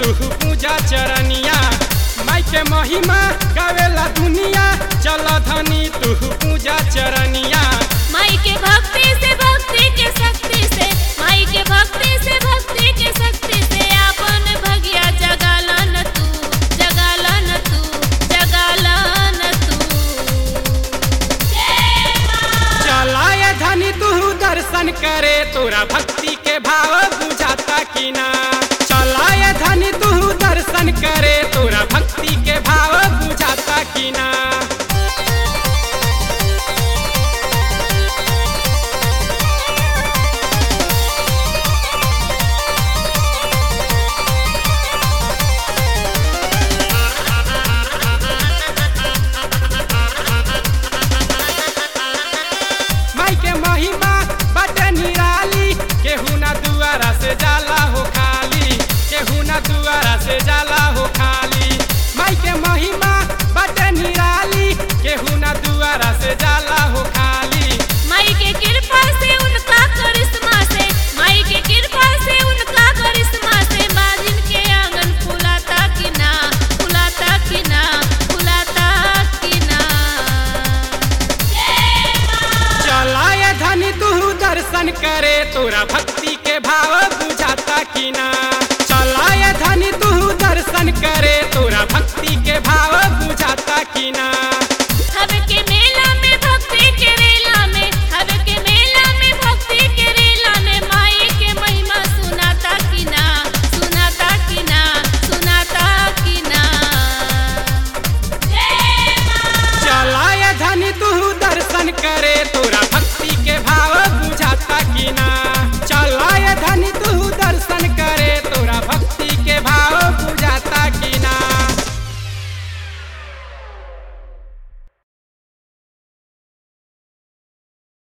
तू पूजा चरनिया माई के महिमा गावेला दुनिया चल धनी तू पूजा चरनिया माई के भक्ति से भक्ति के शक्ति से माई के भक्ति से भक्ति के शक्ति से अपन भगिया जगालन तू जगालन तू जगालन तू चलाए धनी तू दर्शन करे तोरा भक्ति के भाव बुझाता कि ना चलाए धनी तू दर्शन करे तोरा भक्ति के भाव बुझाता कि ना माई के महिमा बटे निराली केहू ना दुआरा से जाला हो खाली केहू ना दुआरा से जाला हो खाली माई के महिमा बटे निराली केहू ना दुआरा से जाला हो खाली माई के कृपा से उनका करिश्मा से माई के कृपा से उनका करिश्मा से बाजिन के आंगन फुलाता कि ना फुलाता कि ना फुलाता कि ना चलाए धनी तू दर्शन करे तोरा भक्ति के भाव बुझाता कि ना चलाए धनी तू दर्शन करे तोरा भक्ति के भाव बुझाता कि ना